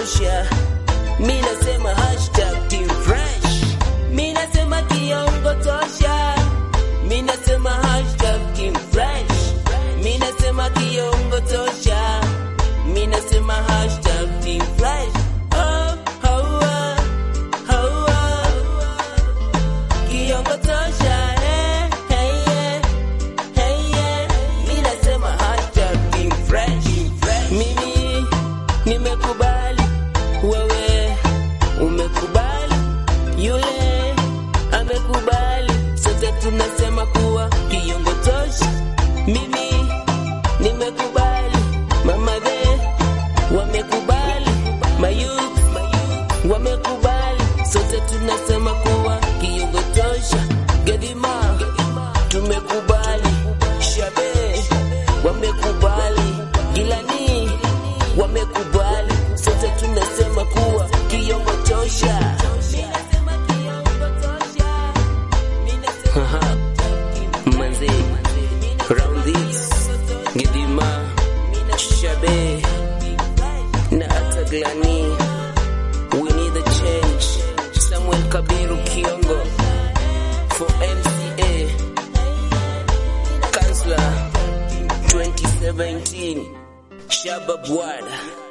tosha. Mi nasema hashtag team fresh. Mi nasema kiongo tosha. Mi nasema hashtag team fresh. Mi nasema kiongo tosha. Mi nasema hashtag team fresh. Oh, oh, oh, oh, oh. Kiongo tosha. eh, hey, yeah. Hey, yeah. Mi nasema hashtag team fresh. Mimi nimekubali, wewe umekubali, yule amekubali, sote tunasema kuwa kiongo tosha. Mimi nimekubali, mama the wamekubali, mayouth wamekubali, sote tunasema kuwa kiongo tosha. Gedima tumekubali, Shabe wamekubali, Gilani wamekubali, sote tunasema kuwa kiongo tosha. Haha. Manze, round this, Gedima, Shabe na hata Glani, we need a change. Samuel Kabiru Kiongo for MCA Kansler 2017 Shabab Wada